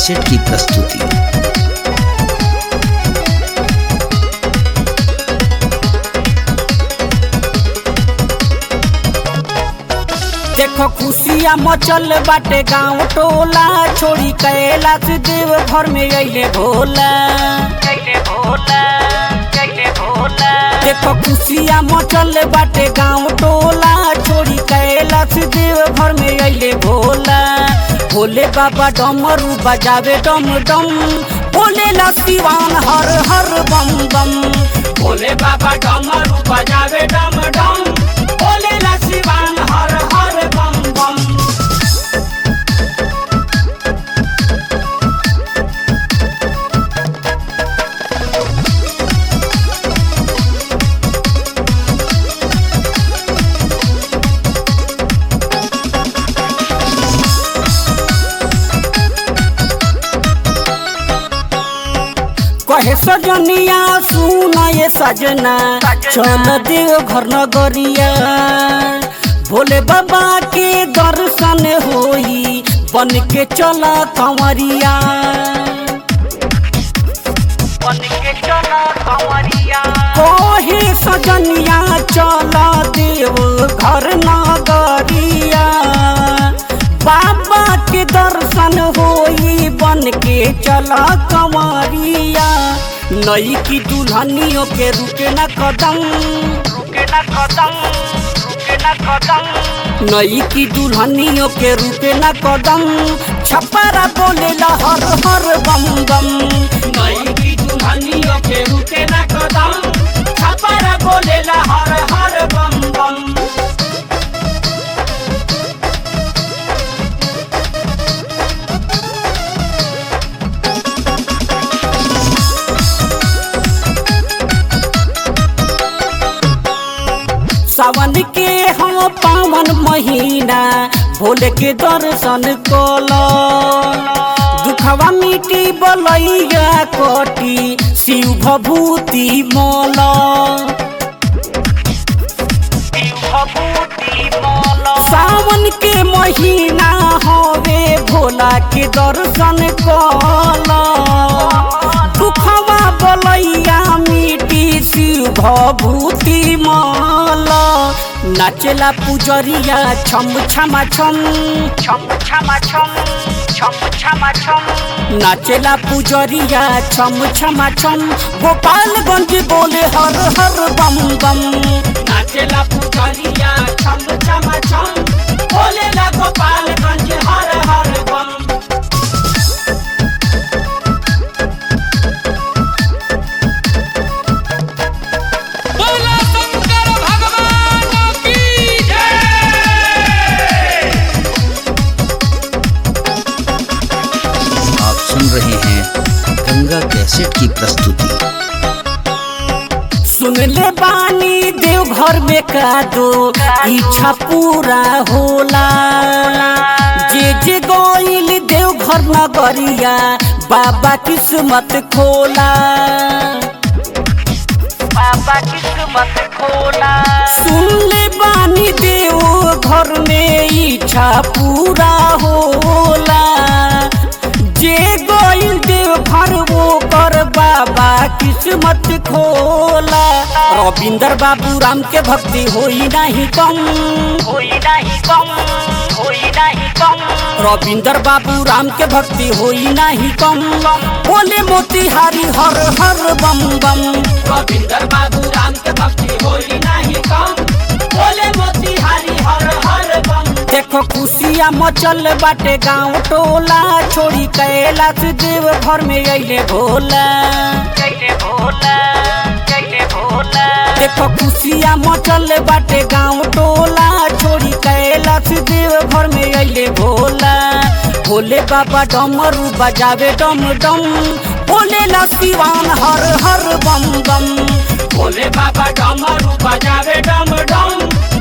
cassette की प्रस्तुति देखो खुशिया मचल बाटे गांव टोला छोड़ी कैलाश देव घर में अइले भोला देखो खुशिया मचल बाटे गांव टोला छोड़ी कैलाश देव घर में अइले भोला भोले बाबा डमरू बजावे डम डम भोले ला सिवान हर हर बम बम भोले बाबा डमरू बजावे डम डम भोले ला सिवान हर हर बम बम कहे सजनिया सुन ये सजना चल देव घर नगरिया भोले बाबा के दर्शन होई बन के चल कंवरिया बन के चल कंवरिया कहे सजनिया चल देव घर नगरिया बाबा के दर्शन होई बन के चला कंवरिया नई की दुल्हनियों के रुके न कदम रुके न कदम रुके न कदम नई की दुल्हनियों के रुके न कदम छपरा बोले ला हर हर बम बम नई की दुल्हनियों के रुके न कदम छपरा बोले ला हर हर बम बम सावन के हम पावन महीना भोले के दर्शन कल दुखवा मिटी बलैया कटी शिव भभूति मल सावन के महीना हवे भोला के दर्शन कल दुखवा बलैया मिटी शिव भभूति मल नाचेला पुजरिया छम छमा छम छम छमा छम छम छमा छम नाचेला पुजरिया छम छमा छम गोपालगंज बोले हर हर बम बम नाचेला पुजरिया छम छमा छम बोले ला गोपालगंज हर हर बम बोला शंकर भगवान की जय आप सुन रहे हैं गंगा कैसेट की प्रस्तुति सुन ले बानी देव घर में का दो इच्छा पूरा होला जे जे गोइल देव घर नगरिया बाबा किस्मत खोला बाबा किस्मत खोला सुन ले बानी देव घर में इच्छा पूरा होला जे गोइल देव घर वो कर बाबा किस्मत खोला रविंदर बाबू राम के भक्ति होई नहीं कम होई नहीं कम होई नहीं कम रविंदर बाबू राम के भक्ति होई नहीं कम बोले मोतिहारी हर हर बम बम रविंदर बाबू राम के भक्ति होई नहीं कम बोले मोतिहारी हर हर बम देखो खुशिया मचल बाटे गांव टोला छोड़ी कैलाश देव घर में अइले भोला अइले भोला अइले भोला देखो खुशिया मचल बाटे गांव टोला छोड़ी कैलाश देव घर में अइले भोला भोले बाबा डमरू बजावे डम डम भोले ला सिवान हर हर बम बम भोले बाबा डमरू बजावे डम डम